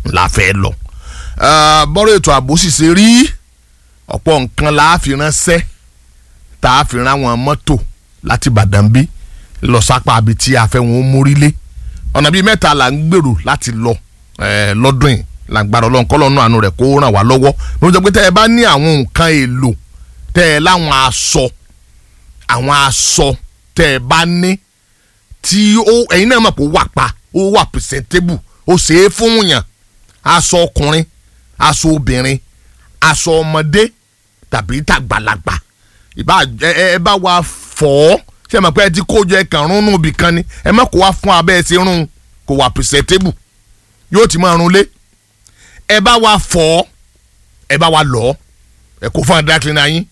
la fẹ́ lọ bọ́rọ̀ ètò ààbò sì ṣe rí ọ̀pọ̀ nǹkan la fi ránṣẹ́ tá a fi rán àwọn mọ́tò láti Ìbàdàn bí lọ sápá àbí tí a fẹ́ wọn mórílé ọ̀nà bíi mẹ́ta là ń gbèrò láti lọ lọ́dún yìí làgbàdo ọlọ́run kọ́ lọ́nà àánú rẹ̀ kó ràn wá lọ́wọ́ ló ń jẹ́ pé tẹ́ ẹ bá ní àwọn nǹkan èlò tẹ́ ẹ láwọn aṣọ àwọn aṣọ tẹ́ ẹ bá ní tí ó ẹ̀yin náà mọ̀ pé ó wà pa ó wà presentable ó ṣe é fún yàn aṣọ ọkùnrin aṣọ obìnrin aṣọ ọmọdé tàbí tàgbàlagbà ìbá ẹ bá wa fọ̀ ọ́ ṣé ẹ mọ̀ pé ẹ ti kó jọ ẹ kàn rún nù bìkan ni ẹ má kó wá fún abẹ́ ẹ ti rún kó wà presentable yóò ti máa rún lé ẹ bá wa fọ̀ ẹ bá wa lọ̀ ẹ kó fún dry cleaner yín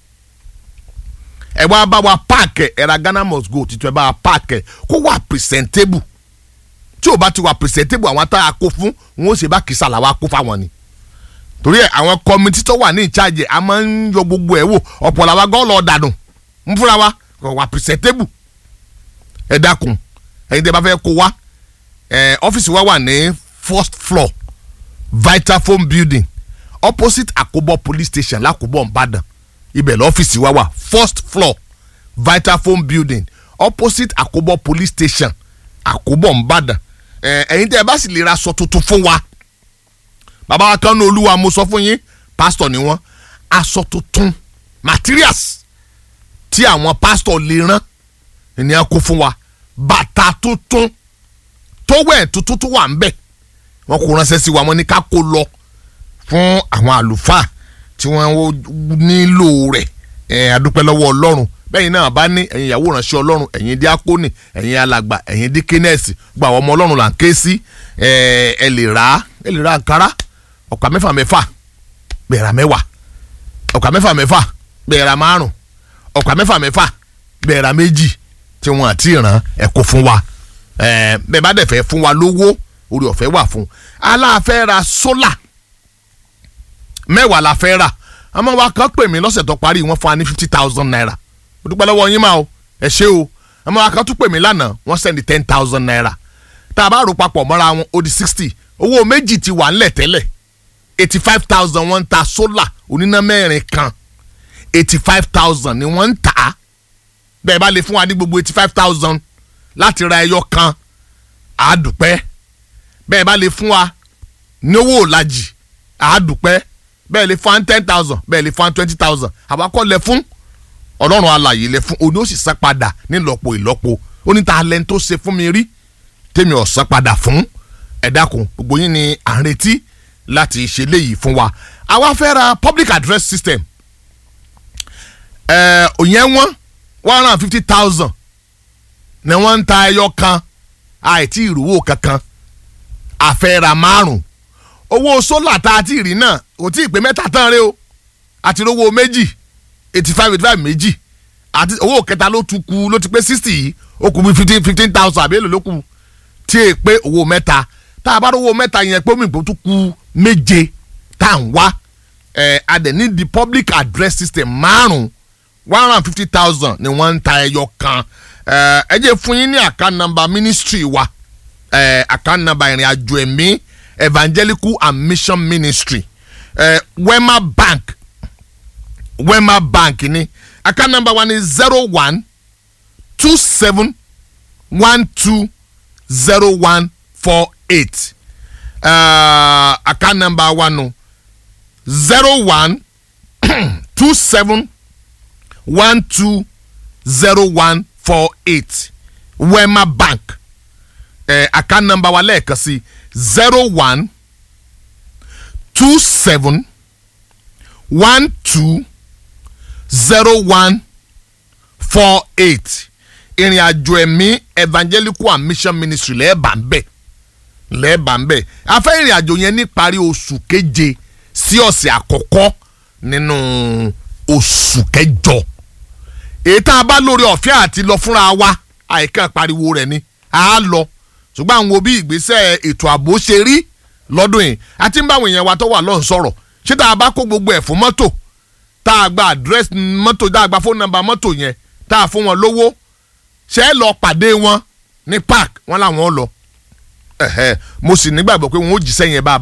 ẹ wá bá wa páàkì ẹ ra Ghana must go títún ẹ bá wa páàkì kó wà presentable tí o bá ti wà presentable àwọn tá a kó fún wọn ó ṣe bá kìsà làwa kó fáwọn ni torí ẹ àwọn kọmitì tó wà ní ìcháàjì a máa ń yọ gbogbo ẹ wò ọ̀pọ̀ làwa gan lọ dànù ń fúnra wa kò wà presentable ẹ dákun ẹ̀yin tẹ́ bá fẹ́ kó wa ẹ ọ́fíìsì wa wà ní first floor Vitafoam building opposite Akobo police station l'Akobo Ìbàdàn ibẹ̀ lọ́fíìsì wa wà first floor Vitafoam building opposite Akobo police station Akobo Ìbàdàn ẹ̀yin tẹ́ ẹ bá sì lè ra aṣọ tuntun fún wa bàbá wa kan ní olúwa mo sọ fún yín pásítọ̀ ni wọ́n aṣọ tuntun materials tí àwọn pásítọ̀ lè rán ènìyàn kó fún wa bàtà tuntun tówẹ̀ tuntun tó wà ń bẹ̀ wọ́n kó ránṣẹ́ sí wa wọ́n ní ká kó lọ fún àwọn àlùfáà tí wọ́n nílò rẹ̀ ẹ̀ adúpẹ́ lọ́wọ́ ọlọ́run bẹ́ẹ̀ náà bá ní ẹ̀yin ìyàwó ìránṣẹ́ ọlọ́run ẹ̀yin díákónì ẹ̀yin alàgbà ẹ̀yin díkínẹ́ẹ̀sì gba àwọn ọmọ ọlọ́run là ń ké sí ẹ lè rà ẹ lè ra àǹkárá ọ̀pá mẹ́fà mẹ́fà bẹ́ẹ̀ ra mẹ́wàá ọ̀pá mẹ́fà mẹ́fà bẹ́ẹ̀ ra márùn ọ̀pá mẹ́fà mẹ́fà bẹ́ẹ̀ ra méjì tí wọ́n àti ìràn ẹ̀ kó fún wa bẹ́ẹ̀ bá dẹ̀ fẹ́ fún wa lówó orí ọ̀fẹ́ wà fún aláàfẹ́ ra sólà mẹ́wàá la fẹ́ rà àmọ́ wa kan pè mí lọ́sẹ̀ tó parí wọ́n fún wa ní fifty thousand naira o dúpẹ́ lọ́wọ́ yín máa o ẹ ṣé o àmọ́ wa kan tún pè mí lánàá wọ́n sẹ́ni ten thousand naira tá a bá rò papọ̀ mọ́ra wọn ó di sixty owó méjì ti wà ńlẹ̀ tẹ́lẹ̀ eighty five thousand wọ́n ń ta sólà oníná mẹ́rin kan eighty five thousand ni wọ́n ń tà á bẹ́ẹ̀ bá lè fún wa ní gbogbo eighty five thousand láti ra ẹyọ kan àádùpẹ́ bẹ́ẹ̀ bá lè fún wa ní owó òlàjì àádùpẹ́ bẹ́ẹ̀ lè fún ten thousand bẹ́ẹ̀ lè fún twenty thousand àbákọ́ lẹ fún ọlọ́run alàyè lẹ fún òní ó sì san padà nílọ́po ìlọ́po ó ní ta lẹ́ni tó ṣe fún mi rí tèmi ò san padà fún ẹ dákun gbogbo yín ni à ń retí láti ṣe léyìí fún wa àwa fẹ́ ra public address system ẹ̀ òyìn wọn one hundred and fifty thousand ni wọ́n ń ta ẹyọ kan àìtí ìrówó kankan àfẹ́ra márùn owó sólà tá a ti rí náà kò tí ì pé mẹ́ta tán rẹ o àti rówó méjì eighty five eighty five méjì àti owó kẹta ló tún kù ló ti pé sixty yìí ó kù bí fifteen fifteen thousand àbí èlò ló kù tí è pé owó mẹ́ta tá a bá rówó mẹ́ta yẹn pé omi ìpò tún kù méje tá à ń wá ẹ̀ adẹ̀ ní the public address system márùn one hundred and fifty thousand ni wọ́n ń ta ẹyọ kan ẹ jẹ́ fún yín ní account number ministry wa uh, account number ìrìn àjò ẹ̀mí evangelical and mission ministry uh, wema bank wema bank ni account number one is zero one two seven one two zero one four eight uh, account number one no zero one two seven one two zero one four eight wema bank eh, account number wa lẹ́ẹ̀kan sí zero one two seven one two zero one four eight ìrìn àjò ẹ̀mí evangelical and mission ministry lẹ́ẹ̀bà ń bẹ̀ lẹ́ẹ̀bà ń bẹ̀ a fẹ́ ìrìn àjò yẹn ní parí oṣù keje sí ọ̀sẹ̀ àkọ́kọ́ nínú oṣù kẹjọ èyí tá a bá lórí ọ̀fẹ́ àti lọ fúnra wa àìkàn pariwo rẹ̀ ni a lọ ṣùgbọ́n àwọn òbí ìgbésẹ̀ ètò ààbò ṣe rí lọ́dún yìí àti ń báwọn èèyàn wa tó wà lọ́n sọ̀rọ̀ ṣé tá a bá kó gbogbo ẹ̀ fún mọ́tò tá a gba àdírẹ́sì mọ́tò tá a gba fóònù nọ́mbà mọ́tò yẹn tá a fún wọn lówó ṣé ẹ lọ pàdé wọn ní park wọn làwọn lọ mo sì nígbàgbọ́ pé wọn ò jíṣẹ́ yẹn bá a bá